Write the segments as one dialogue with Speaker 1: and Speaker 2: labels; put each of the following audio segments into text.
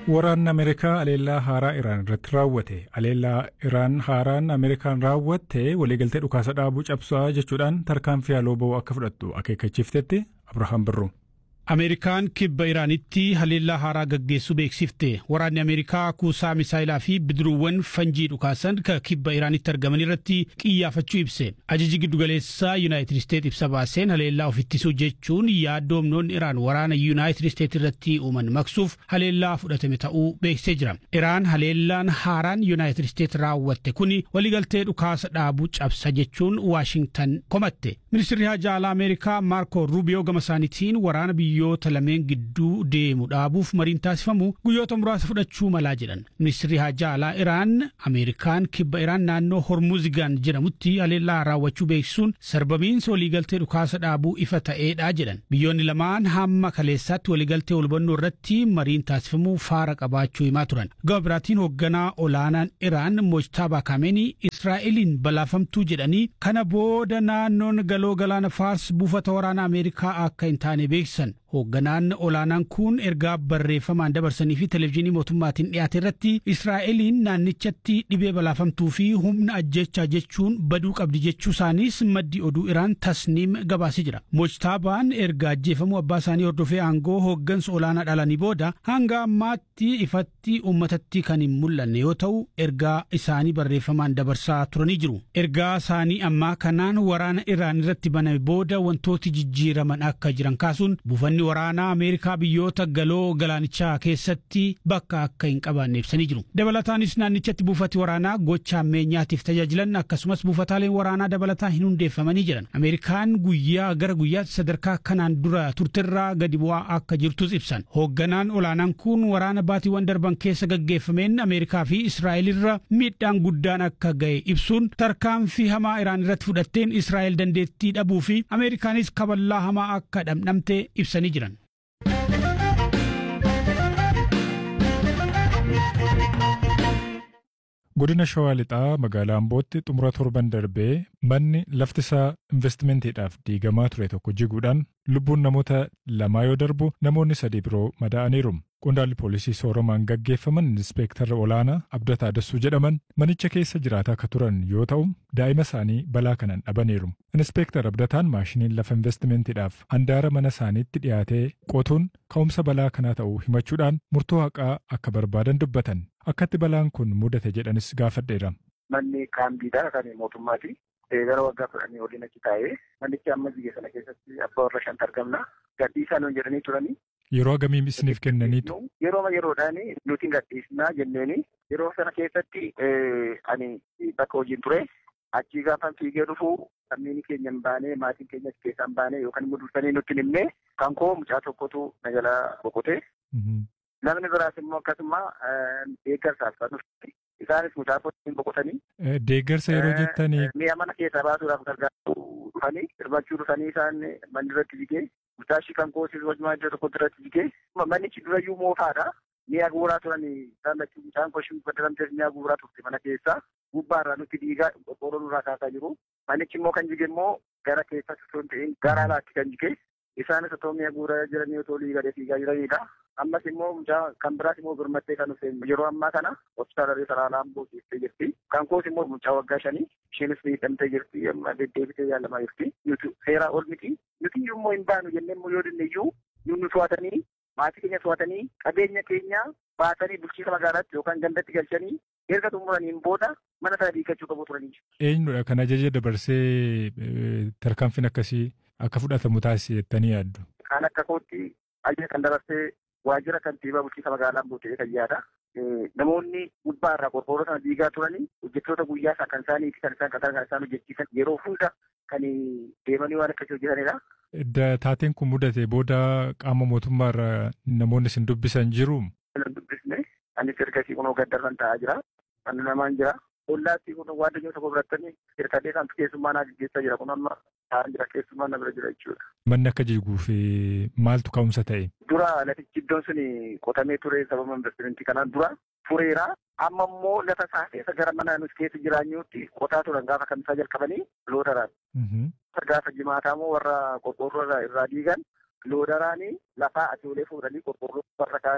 Speaker 1: Waraanni Ameerikaa aleellaa haaraa Iraan irratti raawwate. Aleellaa Iraan haaraan Ameerikaan raawwatte waliigaltee dhukaasa dhaabuu cabsaa jechuudhaan tarkaanfii haaloo ba'uu akka fudhattu akeekkachiiftetti Abrahaam Birruu.
Speaker 2: Ameerikaan kibba Iraanitti haleellaa haaraa gaggeessuu beeksifte. Waraanni Ameerikaa kuusaa misaayilaa fi bidiruuwwan fanjii dhukaasan ka kibba Iraanitti argaman irratti qiyyaafachuu ibse. Ajaji giddugaleessaa Yuunaayitid Isteet ibsa baaseen haleellaa of ittisuu jechuun yaaddoo humnoonni Iraan waraana Yuunaayitid Isteet irratti uuman maqsuuf haleellaa fudhatame ta'uu beeksisee jira. Iraan haleellaan haaraan Yuunaayitid Isteet raawwatte kuni waliigaltee dhukaasa dhaabuu cabsa jechuun Waashingtan komatte. Ministirri Haajaa Alaa Ameerikaa Maarko Ruubiyoo gama isaaniitiin waraana biyyoota lameen gidduu deemu dhaabuuf mariin taasifamu guyyoota muraasa fudhachuu malaa jedhan. Ministirri Haajaa Alaa Iraan Ameerikaan kibba Iraan naannoo Hormuzigaan jedhamutti haleellaa raawwachuu beeksisuun sarbamiinsa waliigaltee dhukaasa dhaabuu ifa ta'eedha jedhan. Biyyoonni lamaan hamma kaleessaatti waliigaltee walhubannoo irratti mariin taasifamuu faara qabaachuu himaa turan. Gama biraatiin hoogganaa olaanaan Iraan Mojtaabaa Kaameenii Israa'eliin balaafamtuu jedhanii kana booda naannoon galoo galaana Faars buufata waraanaa Ameerikaa akka hin taane beeksisan. Hoogganaan olaanaan kun ergaa barreeffamaan dabarsanii fi televezyiinii mootummaatiin dhiyaate irratti Israa'eliin naannichatti dhibee balaafamtuu fi humna ajjechaa jechuun baduu qabdi jechuu isaaniis maddi oduu Iraan tasniim gabaasee jira. Mojtaabaan erga ajjeefamuu abbaa isaanii hordofee aangoo hooggansa olaanaa dhalanii booda hanga ammaatti ifatti uummatatti kan hin mul'anne yoo ta'u ergaa isaanii barreeffamaan dabarsaa turanii jiru. Ergaa isaanii ammaa kanaan waraana Iraan irratti baname booda wantooti jijjiiraman akka jiran kaasuun buufanni Humni waraanaa Ameerikaa biyyoota galoo galaanichaa keessatti bakka akka hin qabaanne ibsanii jiru. Dabalataanis naannichatti buufati waraanaa gocha ammeenyaatiif tajaajilan akkasumas buufataaleen waraanaa dabalataa hin hundeeffamanii jiran. Ameerikaan guyyaa gara guyyaatti sadarkaa kanaan dura turterraa gadi bu'aa akka jirtus ibsan. Hoogganaan olaanaan kun waraana baatiiwwan darban keessa gaggeeffameen Ameerikaa fi Israa'el irra miidhaan guddaan akka ga'e ibsuun tarkaanfii hamaa Iraan irratti fudhatteen Israa'el dandeettii dhabuu fi Ameerikaanis kaballaa hamaa akka dhamdhamte ibsanii jiran.
Speaker 1: Godina Shawaa Lixaa magaalaa Ambootti xumura torban darbee manni lafti isaa investimentiidhaaf diigamaa ture tokko jiguudhaan lubbuun namoota lamaa yoo darbu namoonni sadii biroo madaa'aniiru. Qondaalli poolisii sooromaan gaggeeffaman inspeektarra olaanaa Abdataa Dassuu jedhaman manicha keessa jiraataa akka turan yoo ta'u daa'ima isaanii balaa kanaan dhabaniiru. Inspeektar Abdataan maashiniin lafa investimentiidhaaf handaara mana isaaniitti dhiyaatee qotuun ka'umsa balaa kanaa ta'uu himachuudhaan murtoo haqaa akka barbaadan dubbatan. Akkatti balaan kun mudate jedhanis gaafadheera.
Speaker 3: Manni kaambiidhaa kan mootummaati. Gara waggaa kudhanii waliin achi taa'ee manichi amma biyya sana keessatti abbaa warra shantu argamna. Gadhiisaa nuun jedhanii turanii.
Speaker 1: Yeroo hagamii isiniif kennaniitu?
Speaker 3: Yeroo yeroodhaan nuti gadhiisnaa jenneeni yeroo sana keessatti ani bakka hojiin ture achii gaafa fiigee dhufu lammii keenya hin baane maatiin keenya keessaa hin baane yookaan immoo dursanii nutti hin himne kan koo mucaa tokkotu na jalaa boqote. Namni biraas immoo akkasuma deeggarsaaf kan dhufte isaanis mucaa kootiin boqotanii.
Speaker 1: Deeggarsa yeroo jettanii.
Speaker 3: Mi'a mana keessaa baasuudhaaf gargaaru dhufanii hirmachuu dhufanii isaan manni irratti jigee mucaa ishii kan koosiis wajumaa iddoo tokkotti irratti jigee manichi durayyuu moofaadha. Mi'a guuraa turan isaan lachuu mucaan koshii baddaramtees mi'a guuraa turte mana keessaa gubbaarraa nutti diigaa qorqoorroo nurraa kaasaa jiru. Manichi immoo kan jige immoo gara keessatti osoo hin ta'in gara alaatti kan jige isaanis otoo mi'a guuraa jiranii otoo liigadee fiigaa jiranidha. Ammas immoo mucaa kan biraas immoo birmattee kan dhufte yeroo ammaa kana hospitaala Riiferaalaa Amboo geessee jirti. Kan koos immoo mucaa waggaa shanii isheenis miidhamtee jirti amma deddeebitee yaalamaa jirti. Nuti seeraa ol miti. Nuti immoo hin baanu jennee immoo yoo dinne iyyuu nu to'atanii maatii keenya to'atanii qabeenya keenya baatanii bulchiisa magaalaatti yookaan gandatti galchanii erga xumuraniin booda mana sana diigachuu qabu turanii.
Speaker 1: Eenyudha kan ajaja dabarsee tarkaanfiin akkasii akka fudhatamu taasise jettanii yaaddu?
Speaker 3: Kan akka kootti ajaja kan dabarsee waajjira kantiibaa bulchiinsa magaalaa Amboo ta'ee kan yaada. Namoonni gubbaa irraa qorqoorroo sana diigaa turanii hojjettoota guyyaa isaa kan isaaniiti kan isaan qatar kan isaan hojjechiisan yeroo hunda kan deemanii waan akkasii hojjetanidha.
Speaker 1: Taateen kun mudate booda qaama mootummaa irraa namoonni isin dubbisan jiru.
Speaker 3: Kan dubbisne anis ergasii kunoo gaddarran taa'aa jira. Kan namaan jira. Ollaatti kun waadanyoo tokko birattanii hirkadhee kan keessummaa naa gaggeessaa jira kun amma taa'an jira keessummaa na bira jira jechuudha.
Speaker 1: Manni akka jiguuf maaltu ka'umsa ta'e?
Speaker 3: Dura lafichi iddoon sun qotamee ture sababa investimentii kanaan dura fureera. Amma immoo lafa isaa keessa gara mana nuti keessa jiraannuutti qotaa turan gaafa kamisaa jalqabanii loodaraan. Gaafa jimaataa immoo warra qorqoorroo irraa diigan loodaraanii lafaa asii olee fuudhanii qorqoorroo warra kaanii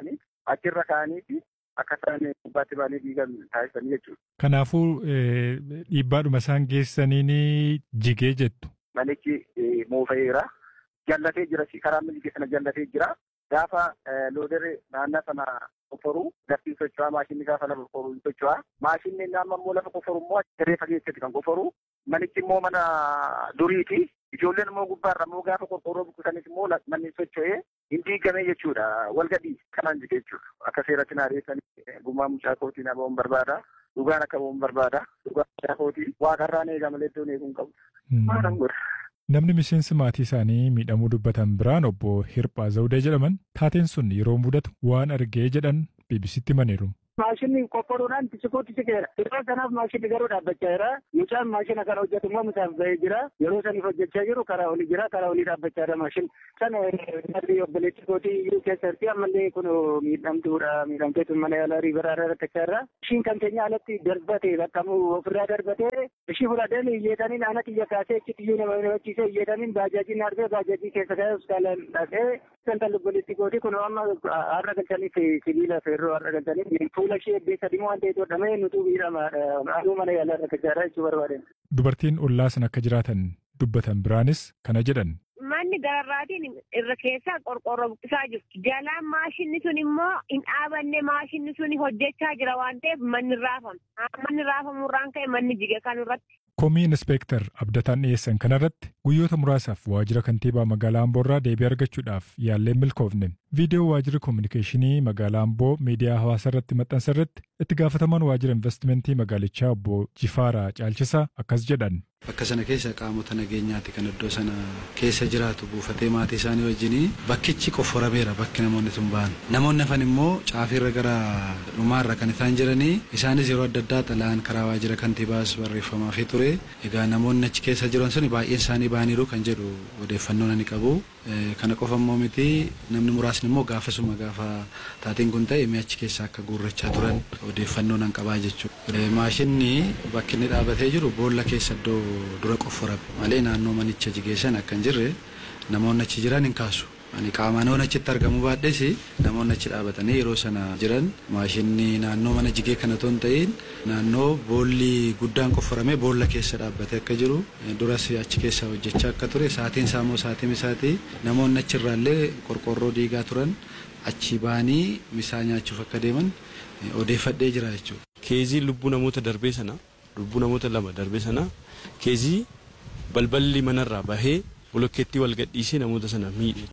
Speaker 3: achirra kaa'aniiti akka isaan gubbaatti baanii diigan taasisanii jechuudha.
Speaker 1: Kanaafuu dhiibbaadhuma isaan geessaniin jigee jettu.
Speaker 3: Manichi moofa'eera. Jallatee jira karaa milikii sana jallatee jira. Gaafa looderri naannoo sana qoforuu lafti socho'aa maashinni gaafa lafa qoforuu hin socho'aa. Maashinni naannoo immoo lafa qoforu immoo siree fageessatti kan qoforu. Manichi immoo mana duriiti. Ijoolleen immoo gubbaarra immoo gaafa qorqorroo buqqisanis immoo manni socho'ee hin diigamee jechuudha. Walgadii kanaan jige jechuudha. Akka seeratti na ariifanii gumaa mucaa kootii na ba'uun barbaada. Dhugaan akka ba'uun barbaada. Dhugaan mucaa kootii waaqarraan eegama malee iddoon eeguun qabu. Maalan godha.
Speaker 1: Namni miseensi maatii isaanii miidhamuu dubbatan biraan obbo Hirphaa Zawudee jedhaman taateen sun yeroo mudatu waan argee jedhan BBCtti himaniiru.
Speaker 4: Maashinni qophaa'uudhaan tishikuutti cikeera. Yeroo sanaaf maashinni garuu dhaabbachaa jira. Mucaan maashina kana hojjetu immoo mucaaf bahee jira. Yeroo saniif hojjechaa jiru karaa olii jira. Karaa olii dhaabbachaa jira maashin. Sana narri obboleetti kootii iyyuu keessatti ammallee kun miidhamtuudha. Miidhamteetu mana yaalaa riibaraa rakkachaa jira. Ishiin kan keenya alatti darbate bakkamu ofirraa darbatee ishii fudhatee iyyeetaniin ana xiyya kaasee achitti iyyuu nama himachiisee iyyeetaniin baajaajiin argee baajaajii keessa ka'ee hospitaalaan dhaqee kan obboleetti kootii kun amma har'a galchaniif sibiila feerroo har'a galchaniif fuula ishee eebbeessa dimoo waan ta'eef hodhamee nutu miidhamaadha. Aduu mana yaalaa irra gajjaadha jechuu barbaadan.
Speaker 1: Dubartiin ollaa sana akka jiraatan dubbatan biraanis kana jedhan.
Speaker 5: Manni gararraatiin irra keessaa qorqorroo buqqisaa jiru. Jalaan maashinni sun immoo hin dhaabanne maashinni sun hojjechaa jira waan ta'eef manni raafame. Manni raafamuurraan ka'e manni jige kan irratti.
Speaker 1: Komii Inspeektar Abdataan dhiyeessan kanarratti guyyoota muraasaaf waajjira kantiibaa magaalaa Amboorraa deebii argachuudhaaf yaallee milkoofne. Viidiyoo waajjira koominikeeshinii magaalaa Amboo miidiyaa hawaasaa irratti maxxansa irratti itti gaafatamaan waajjira investimentii magaalichaa obbo Jifaaraa Caalchisaa akkas jedhan.
Speaker 6: Bakka sana keessa qaamota nageenyaati kan iddoo sana keessa jiraatu buufatee maatii isaanii wajjin bakkichi qofforameera bakki namoonni sun ba'an. Namoonni hafan immoo caafiirra gara dhumaarra kan isaan jiranii isaanis yeroo adda addaa xalaan karaa waajjira kantiibaas barreeffamaa fi ture. Egaa namoonni achi keessa jiran sun baay'een isaanii ba'aniiru kan jedhu odeeffannoo ani qabu. Kana qofa immoo miti namni muraasni immoo gaafasuma gaafa taateen kun ta'e mi'achi keessa akka guurrachaa turan odeeffannoo nan qabaa jechuudha. Maashinni bakki inni dhaabatee jiru boolla keessa iddoo dura qofforame malee naannoo manicha jigeessan akka hin jirre namoonni achi jiran hin kaasu. Ani qaamaan waan achitti argamu baadhes namoonni achi dhaabatanii yeroo sana jiran maashinni naannoo mana jigee kana otoo hin ta'in naannoo boolli guddaan qofforamee boolla keessa dhaabbatee akka jiru duras achi keessa hojjechaa akka ture saatiin isaa immoo saatiin isaati namoonni achirraallee qorqorroo diigaa turan achi ba'anii misaa nyaachuuf akka deeman odeeffadhee jira jechuudha.
Speaker 7: Keezii lubbuu namoota darbee sana lubbuu namoota lama darbee sana keezii balballi manarraa bahee bolokkeettii wal gadhiisee namoota sana miidhe.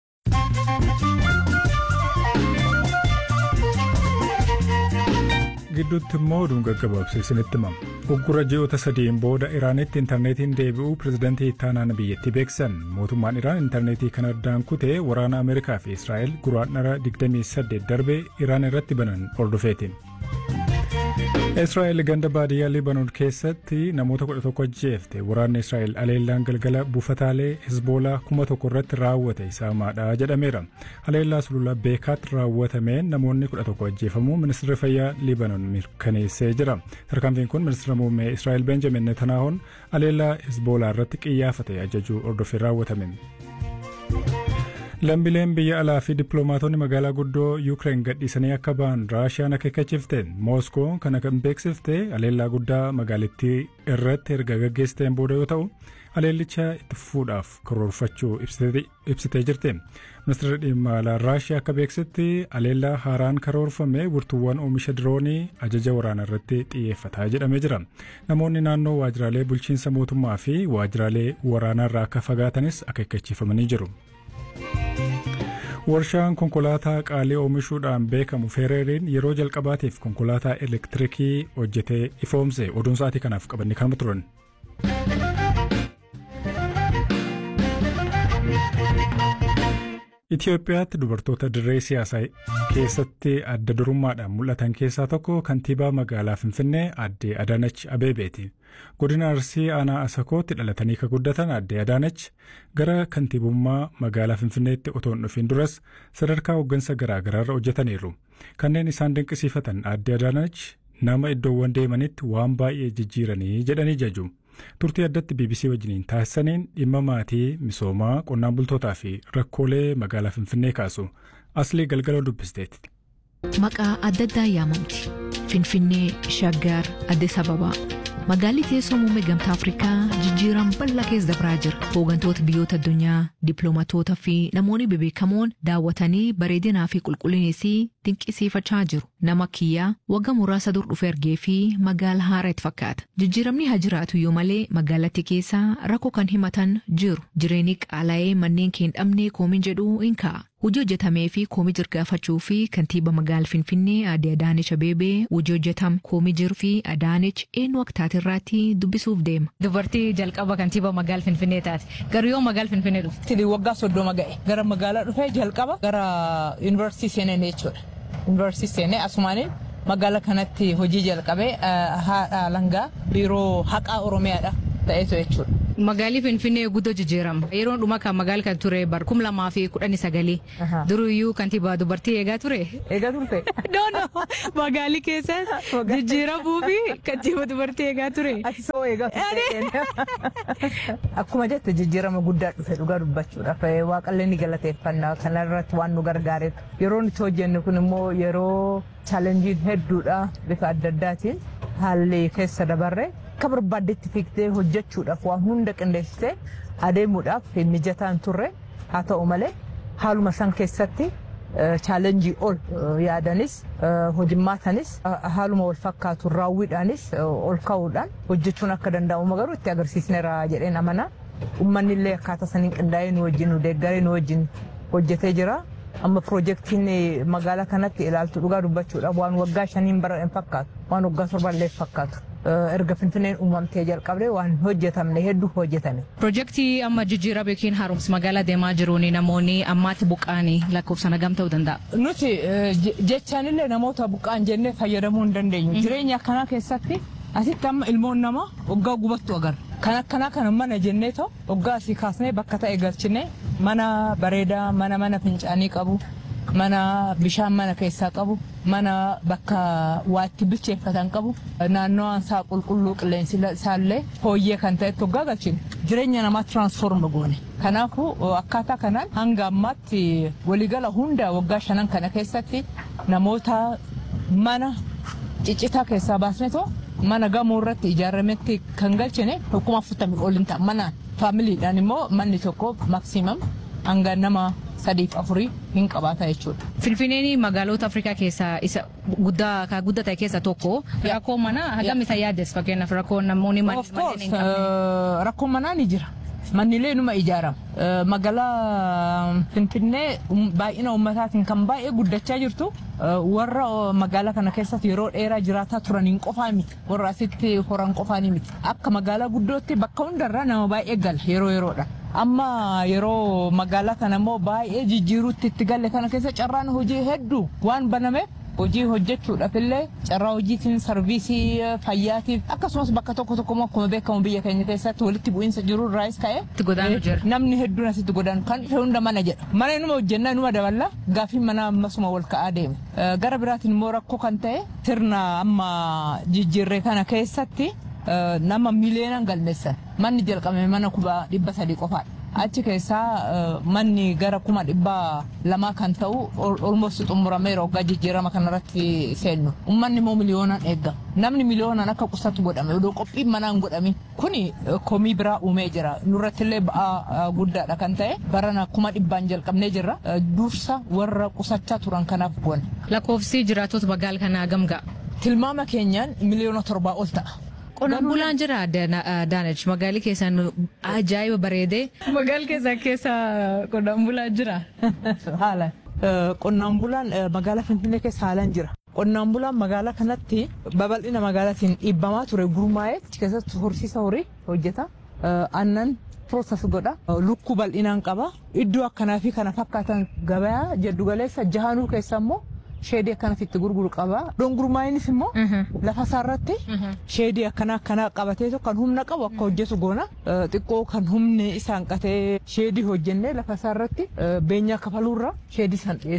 Speaker 1: gidduutti immoo oduun gaggabaabsee isinitti himama. Uggura ji'oota sadiin booda Iraanitti intarneetiin deebi'uu pirezidantii ittaanaan biyyattii beeksisan. Mootummaan Iraan intarneetii kan addaan kutee waraana Ameerikaa fi Israa'el guraandhala 28 darbe Iraan irratti banan hordofeeti. Israa'el ganda baadiyyaa Libaanoon keessatti namoota kudha tokko ajjeefte waraanni Israa'el aleellaan galgala buufataalee Hizboolaa kuma tokko irratti raawwate isaamaadha jedhameera. Aleellaa sulula beekaatti raawwatameen namoonni kudha tokko ajjeefamuu ministeerri fayyaa Libaanoon mirkaneessee jira. Tarkaanfiin kun ministeera muummee Israa'el Benjamin Netanahoon aleellaa Hizboolaa irratti qiyyaafate ajajuu hordofee raawwatame. Lammiileen biyya alaa fi dippiloomaatonni magaalaa guddoo Yuukireen gadhiisanii akka ba'an Raashiyaan akeekkachiifte Mooskoon kana kan beeksifte aleellaa guddaa magaalattii irratti erga gaggeessiteen booda yoo ta'u aleellicha itti fufuudhaaf karoorfachuu ibsitee jirti. Ministeerri dhimma alaa Raashiyaa akka beeksisetti aleellaa haaraan karoorfame burtuuwwan oomisha diroonii ajaja waraanaa irratti xiyyeeffataa jedhamee jira. Namoonni naannoo waajjiraalee bulchiinsa mootummaa fi waajjiraalee waraanaa irraa akka fagaatanis akeekkachiifamanii jiru. Warshaan konkolaataa qaalii oomishuudhaan beekamu Feereeriin yeroo jalqabaatiif konkolaataa elektirikii hojjetee ifoomse oduun sa'aatii kanaaf qabanne kanuma turan. Itoophiyaatti dubartoota dirree siyaasaa keessatti adda durummaadhaan mul'atan keessaa tokko kantiibaa magaalaa Finfinnee aadde Adaanach Abeebeeti. Godina Arsii aanaa Asakootti dhalatanii kan guddatan aadde Adaanach gara kantiibummaa magaalaa Finfinneetti otoo hin dhufin duras sadarkaa hooggansa garaa garaarra hojjetaniiru. Kanneen isaan dinqisiifatan aadde Adaanach nama iddoowwan deemanitti waan baay'ee jijjiiranii jedhanii jaju. Turtii addatti BBC wajjiniin taasisaniin dhimma maatii misoomaa qonnaan bultootaa fi rakkoolee magaalaa Finfinnee kaasu aslii galgala dubbisteetti.
Speaker 8: maqaa adda addaa yaamamti. Finfinnee, Shaggar, Addis Ababaa. Magaalli teessoo muummee gamtaa Afrikaa jijjiiran bal'aa keessa dabraa jira. Hooggantoota biyyoota addunyaa, dippiloomatootaa fi namoonni bebeekamoon daawwatanii bareedinaa fi qulqullineessii dinqisiifachaa jiru. Nama kiyyaa waggaa muraasa dur dhufe argee fi magaala haaraa itti fakkaata. Jijjiiramni haa jiraatu iyyuu malee magaalattii keessaa rakkoo kan himatan jiru. Jireenyi qaala'ee manneen kee hin dhabne koomin jedhu hin ka'a. Hojii hojjetamee fi koomii jirgaafachuu fi kantiiba magaala Finfinnee Aadde Adaanech Abeebee hojii hojjetam koomii jiru fi Adaanech eenyu akka taate irraatti dubbisuuf deema.
Speaker 9: Dubartii jalqaba kantiiba magaala Finfinnee taate. Garuu yoo magaala Finfinnee dhufte.
Speaker 10: Tili waggaa soddoma ga'e. Gara magaalaa dhufee jalqaba gara yuunivarsiitii seenee jechuudha. Yuunivarsiitii seenee asumaaniin magaala kanatti hojii jalqabee haadha langaa biiroo haqaa Oromiyaadha ta'eetu jechuudha.
Speaker 9: Magaalli Finfinnee guddoo jijjiirama. Yeroon dhuma kan magaala kan ture bar kum lamaa fi kudhanii sagalii. Duruyyuu kantiibaa dubartii eegaa ture.
Speaker 10: Eegaa turte.
Speaker 9: Doono magaalli keessa jijjiiramuu fi kantiibaa dubartii eegaa ture.
Speaker 10: Ati soo eegaa Akkuma jette jijjiirama guddaa dhufe dhugaa dubbachuudhaaf waaqallee ni galateeffannaa kanarratti waan nu gargaareef yeroo nuti hojjennu kun immoo yeroo chaalenjiin hedduudha bifa adda addaatiin haalli keessa dabarre akka barbaaddetti fiigdee hojjechuudhaaf waan hunda qindeessitee adeemuudhaaf mijataan turre haa ta'u malee haaluma san keessatti chaalenjii ol yaadanis hojimmaatanis haaluma wal fakkaatu raawwiidhaanis ol ka'uudhaan hojjechuun akka danda'amu garuu itti agarsiisneera jedheen amana. Uummanni illee akkaataa saniin qindaa'ee nu wajjin nu deeggaree nu wajjin hojjetee jira. Amma piroojeektiin magaalaa kanatti ilaaltu dhugaa dubbachuudhaaf waan waggaa shaniin bara hin fakkaatu waan waggaa torballee fakkaatu. erga finfinneen uumamtee jalqabdee waan hojjetamne hedduu hojjetame.
Speaker 9: Piroojeektii amma jijjiirama yookiin haaromsa magaalaa deemaa jiruun namoonni ammaatti buqqaanii lakkoofsaan hagam ta'uu danda'a.
Speaker 10: Nuti jechaanillee namoota buqqaan jennee fayyadamuu hin dandeenyu. Jireenya akkanaa keessatti asitti amma ilmoon namaa waggaa gubattu agarra. Kan akkanaa kana mana jennee ta'u waggaa asii kaasnee bakka ta'e galchinee mana bareedaa mana mana fincaanii qabu mana bishaan mana keessaa qabu mana bakka waatti bilcheeffatan qabu naannoon isaa qulqulluu qilleensi isaallee fooyyee kan ta'etti waggaa galchine jireenya namaa tiraansfoorma goone. Kanaafuu akkaataa kanaan hanga ammaatti waligala hunda waggaa shanan kana keessatti namoota mana ciccitaa keessaa baasne too mana gamoo irratti ijaarametti kan galchine kuma afurtamii ol hin ta'a manaan faamiliidhaan immoo manni tokko maksiimam hanga nama sadiif afurii hin qabaata jechuudha.
Speaker 9: Finfinneen magaalota Afrikaa keessaa isa guddaa kan guddaa ta'e keessaa tokko rakkoo manaa hagam isa yaaddes fakkeenyaaf rakkoo namoonni
Speaker 10: manneen hin qabne. Rakkoo manaa ni jira. Mannilee numa ijaarama. Magaalaa Finfinnee baay'ina uummataatiin kan baay'ee guddachaa jirtu warra magaalaa kana keessatti yeroo dheeraa jiraataa turaniin qofaa miti. Warra asitti horan qofaanii miti. Akka magaalaa guddootti bakka hundarraa nama baay'ee gala yeroo yeroodha. Amma yeroo magaalaa kana immoo baay'ee jijjiiruutti itti galle kana keessa carraan hojii hedduu waan banameef hojii hojjechuudhaaf illee carraa hojiitiin sarviisii fayyaatiif akkasumas bakka tokko tokko immoo akkuma beekamu biyya keenya keessatti walitti bu'iinsa jiru irraas ka'e namni hedduun asitti godaanu kan dhufe hunda mana jedha mana inuma hojjennaa inuma daballa gaafii mana ammasuma wal ka'aa deeme gara biraatiin immoo rakkoo kan ta'e sirna amma jijjiirree kana keessatti nama miliyoonaan galmeessan manni jalqabame mana kuma dhibba sadii qofaadha. achi keessaa manni gara kuma dhibba lamaa kan ta'u olmosti xumurameera waggaa jijjiirama kanarratti seennu ummanni immoo miliyoonaan eeggama namni miliyoonaan akka qusatu godhame odoo qophiin manaan godhami kuni komii biraa uumee jira nurrattillee ba'aa guddaadha kan ta'e barana kuma dhibbaan jalqabnee jirra dursa warra qusachaa turan kanaaf goone.
Speaker 9: Lakkoofsi jiraattota magaalaa kanaa gamgaa.
Speaker 10: Tilmaama keenyaan miliyoona torbaa ol ta'a.
Speaker 9: Qonnaan bulaan jira Daanach magaalli keessaan ajaa'iba bareedee magaalli keessaa keessa qonnaan bulaan jira.
Speaker 10: Haala qonnaan bulaan magaalaa Finfinnee keessa haalaan jira. Qonnaan bulaan magaalaa kanatti babal'ina magaalaatiin dhiibbamaa ture gurmaa'ee keessatti horsiisa horii hojjeta. Aannan piroosas godha. Lukkuu bal'inaan qaba. Iddoo akkanaa fi kana fakkaatan gabayaa jiddugaleessa jahanuu keessa immoo sheedii akkanatti itti gurguru qaba. Dongurmaayinis immoo lafa isaarratti sheedii akkana akkanaa qabatee kan humna qabu akka hojjetu goona. Xiqqoo kan humni isaan qatee sheedii hojjennee lafa isaarratti beenyaa kafaluurra sheedii san dhiyeessu.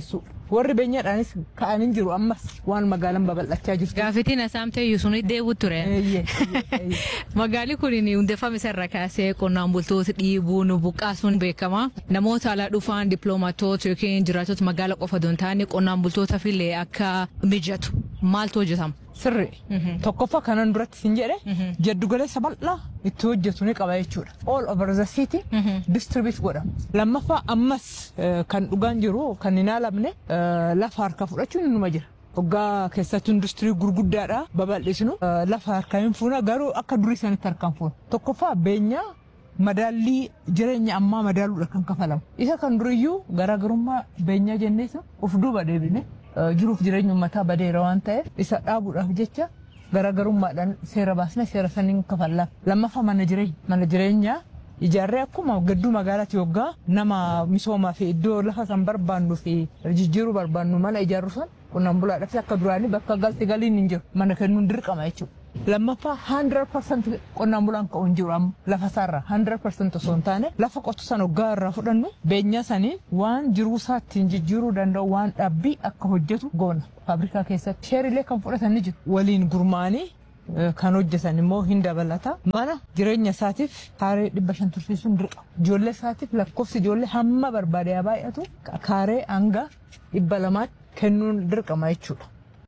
Speaker 10: warri beenyaadhaanis ka'anii jiru ammas waan magaalaan babal'achaa jirtu.
Speaker 9: Gaaffitiin asaamtee yuusunii deebi'u ture. Magaalli kun hundeeffame isarra kaasee qonnaan bultoota dhiibuun buqqaasuun beekama. Namoota alaa dhufan dippiloomaatoota yookiin jiraattota magaala qofa don taane qonnaan bultootaaf illee akka mijatu maaltu hojjetama?
Speaker 10: Sirri. Tokkoffaa kanan duratti sin jedhe jaddugaleessa bal'aa itti hojjetu ni qaba jechuudha. All over the city distribute godhama. Lammaffaa ammas kan dhugaan jiru kan hin haalamne lafa harka fudhachuun inuma jira. Hoggaa keessatti industirii gurguddaadha babal'isnu lafa harkaa hin fuuna garuu akka durii sanitti harkaan fuuna. Tokkoffaa beenyaa madaallii jireenya ammaa madaaluudha kan kafalamu. Isa kan duriyyuu garaagarummaa beenyaa jenneessa of duuba deebine jiruuf jireenya uummataa badeera waan ta'eef isa dhaabuudhaaf jecha garaagarummaadhaan seera baasne seera saniin kafallaaf. Lammaffaa mana jireenya. Mana jireenyaa ijaarree akkuma gadduu magaalaatti yoggaa nama misoomaa fi iddoo lafa san barbaannu fi jijjiiruu barbaannu mana ijaarru san qonnaan bulaadhaaf akka duraanii bakka galti galiin hin jiru mana kennuun dirqama jechuudha. Lammaffaa 100% qonnaan bulaan ka'u hin jiru amma lafa isaarraa 100% osoo hin taane lafa qotu san hoggaa irraa fudhannu beenyaa saniin waan jiruu isaa ittiin jijjiiruu danda'u waan dhaabbii akka hojjetu goona faabrikaa keessatti. Sheerilee kan fudhatan ni jiru waliin gurmaanii kan hojjetan immoo hin dabalata. Mana jireenya isaatiif kaaree dhibba shan tursiisuun dirqama. Ijoollee isaatiif lakkoofsi ijoollee hamma barbaade haa baay'atu kaaree hanga dhibba lamaatti kennuun dirqama jechuudha.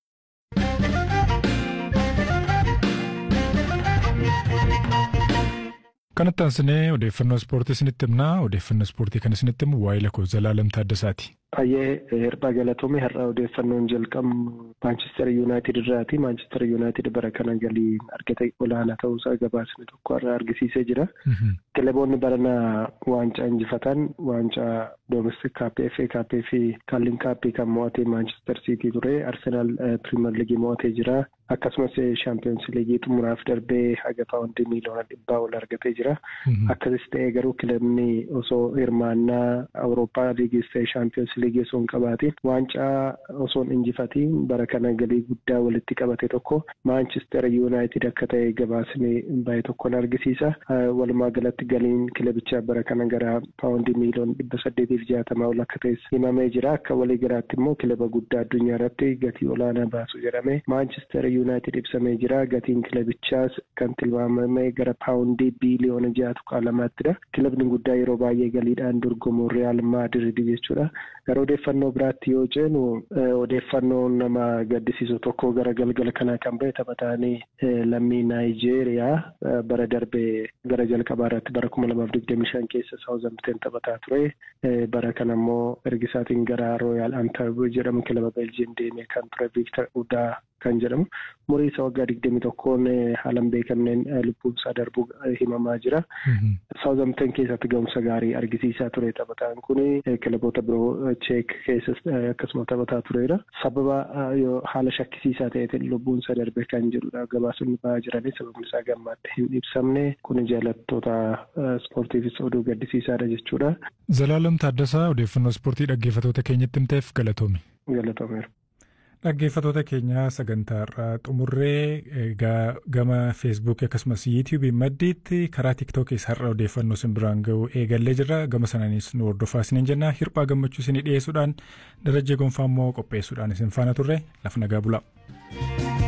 Speaker 1: Kanatti aansinee odeeffannoo ispoortii isinitti himnaa. Odeeffannoo ispoortii kan isinitti himu waa'ee lakkoo Zalaalam Taaddasaati.
Speaker 11: Baay'ee hirphaa galatoome har'a odeeffannoon jalqabnu Maanchister Yuunaayitid irraati. Maanchister Yuunaayitid bara kana galii argate olaanaa ta'uusaa gabaasni tokko har'a argisiisee jira. Kilaboonni barana waancaa injifatan waancaa Domestic Kaappii, FA Kaappii fi Kaallin Kaappii kan mo'ate Maanchister Siitii ture. Arsenaal Piriimer Liigii mo'atee jira. Akkasumas Shaampiyoons Liigii xumuraaf darbee haga paawundii miiliyoona dhibbaa ol argatee jira. Akkasis ta'ee garuu kilabni osoo hirmaannaa Awurooppaa Liigis ta'e Shaampiyoons Liigii osoo hin qabaatiin waancaa osoo hin injifatiin bara kana galii guddaa walitti qabate tokko Maanchister Yuunaayitid akka ta'e gabaasni baay'ee tokkoon argisiisa. Walumaa galatti galiin kilabichaa bara kana gara paawundii miiliyoona dhibba saddeetiif jaatamaa ol akka ta'es himamee jira. Akka walii garaatti immoo kilaba guddaa addunyaa irratti gatii olaanaa baasu jedhame Maanchister Yuunaayitid ibsamee jira. Gatiin kilabichaas kan tilmaamame gara paawundii biiliyoona ja'a tuqaa lamaattidha. Kilabni guddaa yeroo baay'ee galiidhaan dorgomu Real Madrid jechuudha. Gara odeeffannoo biraatti yoo ceenu odeeffannoo nama gaddisiisu tokko gara galgala kanaa kan ba'e taphataanii lammii Naayijeeriyaa bara darbee gara jalqabaa irratti bara kuma lamaaf digdamii shan keessa Saawuzamteen taphataa ture. Bara kana immoo ergisaatiin gara Rooyaal Antarb jedhamu kilaba Beeljiin deemee kan ture Viiktar Udaa kan jedhamu umurii isa waggaa digdamii tokkoon haalan beekamneen lubbuun isaa darbuu himamaa jira. Saawuzamteen keessatti ga'umsa gaarii argisiisaa ture taphataan kun kilaboota biroo cheek keessas akkasuma taphataa tureera. Sababa haala shakkisiisaa ta'eetiin lubbuun isaa darbe kan jedhudha gabaasonni ba'aa jiranii sababni isaa gammaatti hin ibsamne kun jaalattoota ispoortiifis oduu gaddisiisaadha jechuudha.
Speaker 1: Zalaalam Taaddasaa odeeffannoo ispoortii dhaggeeffatoota keenyatti himteef galatoome.
Speaker 11: Galatoomeera.
Speaker 1: Dhaggeeffatoota keenya sagantaa irraa xumurree gama feesbuukii akkasumas yuutiyuubii maddiitti karaa tiiktookis har'a odeeffannoo isin biraan ga'u eegallee jirra gama sanaanis nu hordofaa isiniin jenna hirphaa gammachuu isinii dhiyeessuudhaan darajjee gonfaa immoo qopheessuudhaan isin faana turre lafa nagaa bulaa.